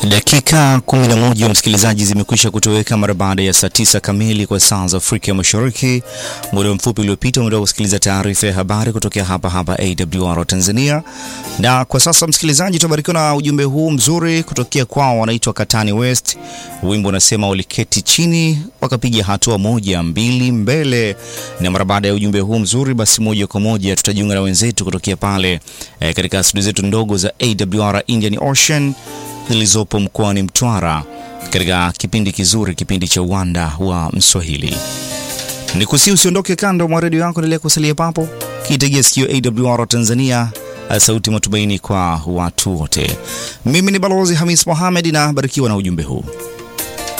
Dakika 11 msikilizaji, zimekwisha kutoweka mara baada ya saa tisa kamili kwa saa za Afrika Mashariki. Muda mfupi uliopita umetoka kusikiliza taarifa ya habari kutokea hapa hapa AWR Tanzania, na kwa sasa msikilizaji, tunabarikiwa na ujumbe huu mzuri kutokea kwao, wanaitwa Katani West. Wimbo unasema waliketi chini wakapiga hatua moja mbili mbele. Na mara baada ya ujumbe huu mzuri, basi moja kwa moja tutajiunga na wenzetu kutokea pale eh, katika studio zetu ndogo za AWR Indian Ocean zilizopo mkoani Mtwara katika kipindi kizuri, kipindi cha uwanda wa Mswahili. Nikusi usiondoke kando mwa redio yako, endelea kusalia papo kiitegea sikio AWR Tanzania, sauti matumaini kwa watu wote. Mimi ni Balozi Hamis Mohamed na barikiwa na ujumbe huu.